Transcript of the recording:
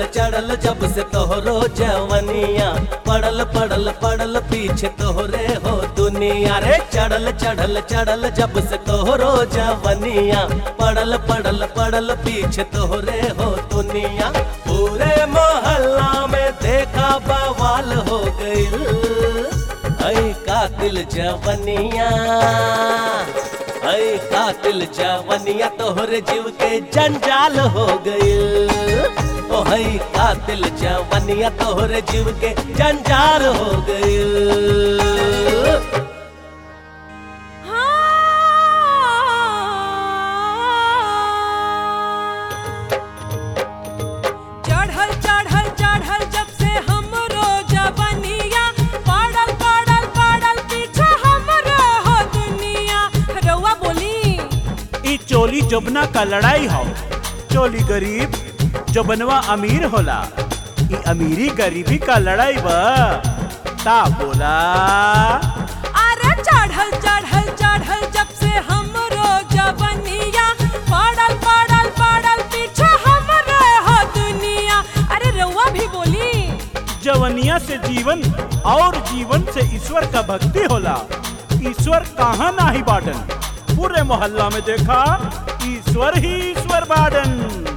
चढ़ल चढ़ल जब से तोहरो जवनिया पड़ल पड़ल पड़ल पीछे तोहरे हो दुनिया रे चढ़ल चढ़ल चढ़ल जब से तोहरो जवनिया पड़ल पड़ल पड़ल पीछे तोहरे हो दुनिया पूरे मोहल्ला में देखा बवाल हो गइल ऐ कातिल जवनिया ऐ कातिल जवनिया तोहरे जीव के जंजाल हो गइल ओ है कातिल जवनिया तोहरे जीव के जंजाल हो गइल चढ़ल चढ़ल चढ़ल जब से हमरो जवनिया पड़ल पड़ल पड़ल पीछे हमरो हो दुनिया रउआ बोली ई चोली जोबना का लड़ाई हो चोली गरीब जोबनवा अमीर होला ई अमीरी गरीबी का लड़ाई बा ता बोला अरे चढ़ल चढ़ल चढ़ल जब से हमरो जवनिया पड़ल पड़ल पड़ल पीछे हमरो हो दुनिया अरे रउआ भी बोली जवनिया से जीवन और जीवन से ईश्वर का भक्ति होला ईश्वर कहाँ नाही बाटन पूरे मोहल्ला में देखा ईश्वर ही ईश्वर बाटन